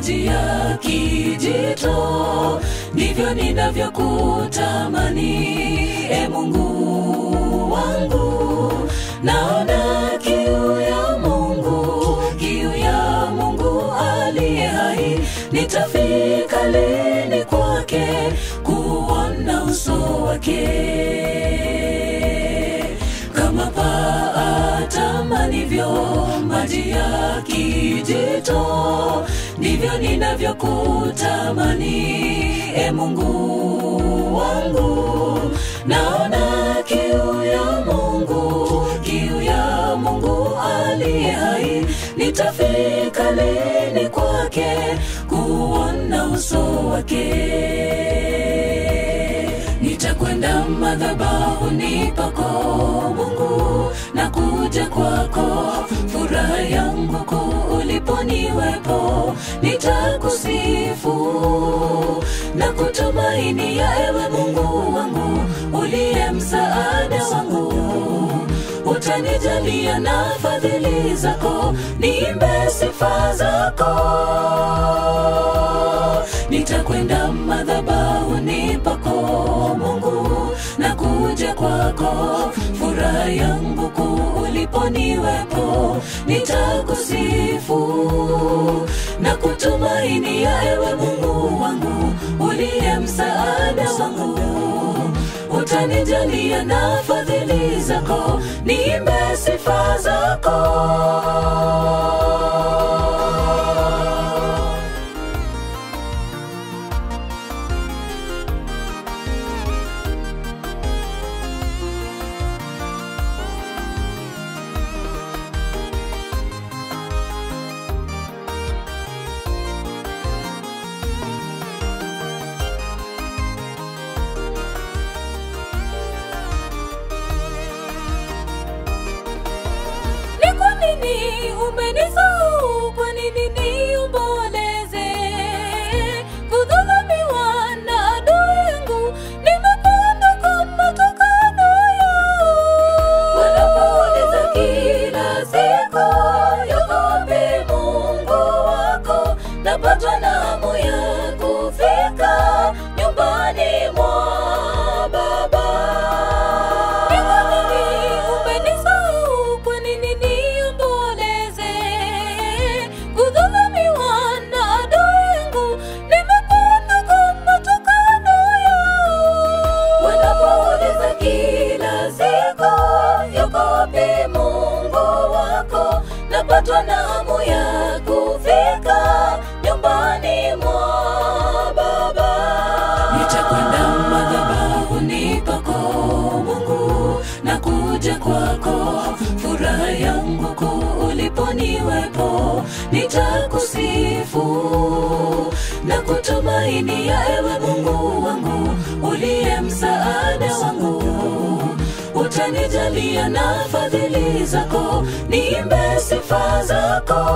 maji ya kijito, ndivyo ninavyokutamani e Mungu wangu. Naona kiu ya Mungu, kiu ya Mungu aliye hai. Nitafika lini kwake kuona uso wake? kama paa atamanivyo maji ya kijito, ndivyo ninavyokutamani e Mungu wangu. Naona kiu ya Mungu, kiu ya Mungu aliye hai. Nitafika lini kwake kuona uso wake? nitakwenda madhabahuni pako Mungu, na kuja kwako, furaha yangu kuu uliponiwepo, nitakusifu na kutumainia ewe Mungu wangu, uliye msaada wangu utanijalia na fadhili zako, niimbe sifa zako nitakwenda madhabahuni pako Mungu, na kuja kwako, furaha yangu kuu uliponiwepo, nitakusifu na kutumainia ewe Mungu wangu, uliye msaada wangu utanijalia na fadhili zako, niimbe sifa zako. Ni kwa nini umenisahau? Kwa nini niomboleze? Kudhulumiwa na adui yangu, nimepanda kwa matukano yao. Wanapouliza kila siku, yuko wapi Mungu wako? Napatwa na hamu ya kufika nyumbani mwa Baba. Ni kwa nini umenisahau? Kwa nini niomboleze? Kudhulumiwa na adui yangu, nimepanda kwa matukano yao. Wanapouliza kila siku, yuko wapi Mungu wako? Napatwa na hamu ya kufika nyumbani mwa Baba. Nitakwenda madhabahuni pako Mungu, na kuja kwako, furaha yangu kuu uliponiwepo, nitakusifu na kutumainia ewe Mungu wangu, uliye msaada wangu utanijalia na fadhili zako, niimbe sifa zako.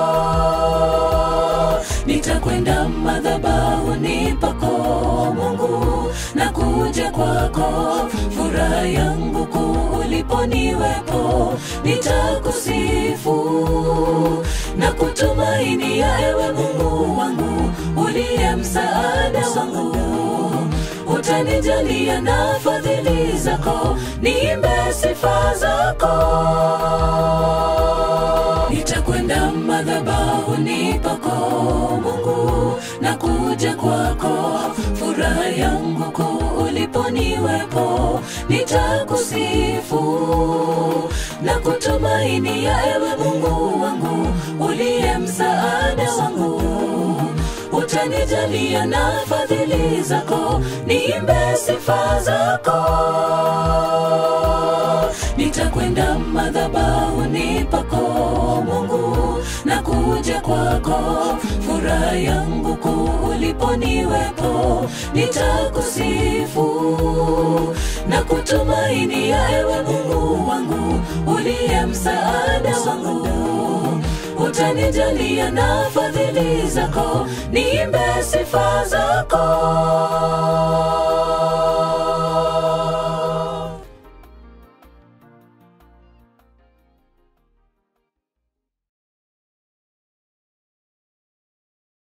Nitakwenda madhabahuni pako Mungu, na kuja kwako, furaha yangu kuu uliponiwepo, nitakusifu na kutumainia ewe Mungu wangu, uliye msaada wangu utanijalia na fadhili zako, niimbe sifa zako. Nitakwenda madhabahuni pako Mungu, na kuja kwako, furaha yangu kuu uliponiwepo, nitakusifu na kutumainia ewe Mungu wangu, uliye msaada wangu utanijalia na fadhili zako, niimbe sifa zako. Nitakwenda madhabahuni pako Mungu, na kuja kwako, furaha yangu kuu uliponiwepo, nitakusifu na kutumainia ewe Mungu wangu, uliye msaada wangu utanijalia na fadhili zako, niimbe sifa zako.